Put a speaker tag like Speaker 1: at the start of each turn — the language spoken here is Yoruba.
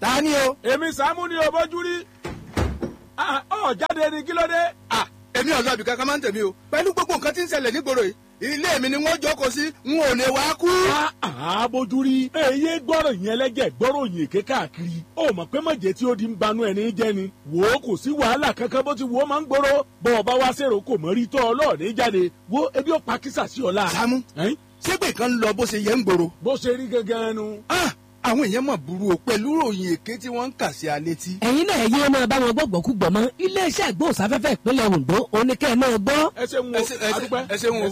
Speaker 1: ta ni o.
Speaker 2: èmi sàmú ni òbójú rí ọ jáde ní kí ló dé.
Speaker 1: Ah, èmi ọ̀dọ́ ibì kankan máa ń tẹ̀mí o pẹ̀lú gbogbo nǹkan tí ń ṣẹlẹ̀ nígboro yìí ilé mi ni wọ́n jókòó sí n ò lè wá kú.
Speaker 2: àbójú rí èyí gbọ́rọ̀ yẹn lẹ́jẹ̀ gbọ́rọ̀ yìí ké káàkiri ó mọ̀ pé mọ̀jẹ̀ tí ó di ń banú ẹni jẹ́ ni wò ó kò sí wàhálà kankan bó ti wò ó máa ń gbòòrò bọ́ ọ bá wá sèrò kò mọ̀ rí tọ́ ọlọ́ọ̀ni jáde wo ebi ó pa kísà sí ọ̀la.
Speaker 1: Sàámú
Speaker 2: Ẹ́n?
Speaker 1: ṣégbè kan ń lọ bó ṣe yẹ ń gbòòrò.
Speaker 2: bó ṣe rí gangan nu.
Speaker 1: Ah, àwọn èèyàn mọ̀ burú o pẹ̀lú ròyìn èké tí wọ́n ń kà sí alé tí.
Speaker 3: ẹ̀yin náà ẹ̀yin ọmọ bá wọn gbọ́gbọ́ kú gbọ́ mọ́ iléeṣẹ́ ìgbóhùnsáfẹ́fẹ́ ìpínlẹ̀ Ondo oníkẹ́ náà gbọ́.
Speaker 2: ẹ ṣe ń wo
Speaker 1: ẹ ṣe- ẹ ṣe-
Speaker 2: adúpẹ́
Speaker 1: ẹ ṣe ń wo.